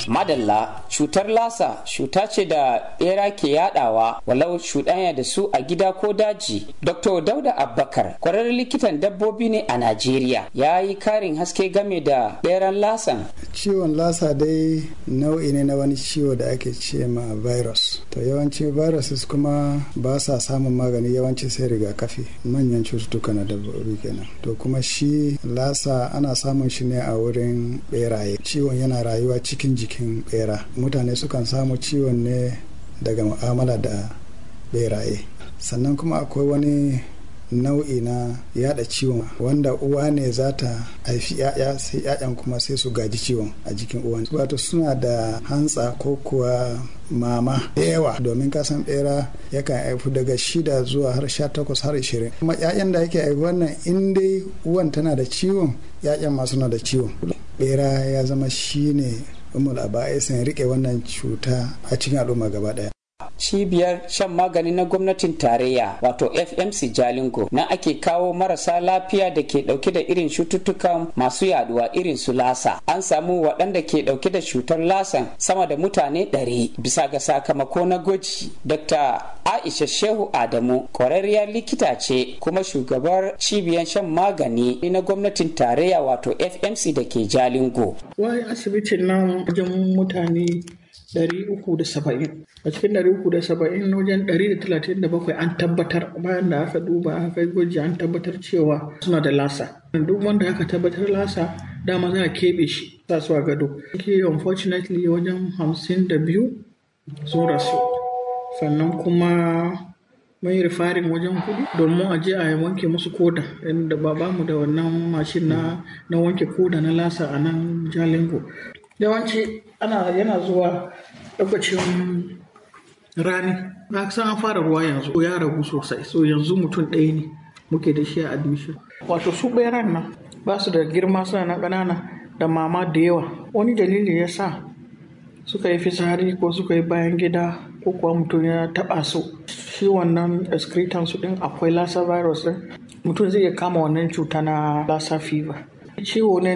madalla cutar lasa cuta ce da bera ke yadawa walau cuɗanya da su a gida ko daji dr dauda abbakar kwararren likitan dabbobi ne a najeriya ya yi karin haske game da beran lasan ciwon lasa dai nau'i ne na wani ciwo da ake ce ma virus to yawanci viruses kuma ba sa samun magani yawanci sai rigakafi manyan cututtuka na dabbobi kenan to kuma shi lasa ana samun shi ne a wurin beraye ciwon yana rayuwa cikin jikin bera mutane sukan samu ciwon ne daga mu'amala da beraye sannan kuma akwai wani nau'i na yada ciwon wanda uwa ne za ta haifi ya'ya sai ya'yan kuma sai su gaji ciwon a jikin uwan wato suna da hantsa ko kuwa mama da yawa domin kasan bera yakan haifu daga shida zuwa har sha takwas har ishirin kuma ya'yan da yake haifi wannan in dai uwan tana da ciwon ya'yan ma suna da ciwon bera ya zama shine umul aba'isin rike wannan cuta a cikin al'umma gaba daya cibiyar shan magani na gwamnatin tarayya wato fmc jalingo na ake kawo marasa lafiya da ke dauke da irin cututtukan masu yaduwa irin su lasa an samu waɗanda ke dauke da cutar lasan sama da mutane ɗari bisa ga sakamako na gwaji dr aisha shehu adamu kwararriyar likita ce kuma shugabar cibiyar shan magani na gwamnatin tarayya wato fmc da ke jalingo wai asibitin nan wajen mutane 370 a cikin 370 wajen 137 an tabbatar bayan da aka duba aka yi gwaji an tabbatar cewa suna da lasa duk wanda aka tabbatar lasa dama za a keɓe shi sa su a gado ke unfortunately wajen 52 sun rasu sannan kuma mun yi rifarin wajen kudu domin a je a wanke musu koda inda ba mu da wannan mashin na wanke koda na lasa a nan jalingo yawanci ana yana zuwa lokacin rani na san an fara ruwa yanzu ya ragu sosai so yanzu mutum ɗaya ne muke da shi a admission wato su ɓeran nan ba su da girma suna na ƙanana da mama da yawa wani dalili ya sa suka yi fitsari ko suka yi bayan gida ko kuwa mutum ya taɓa su shi wannan excretan su ɗin akwai lassa virus ɗin mutum zai iya kama wannan cuta na lassa fever ciwo ne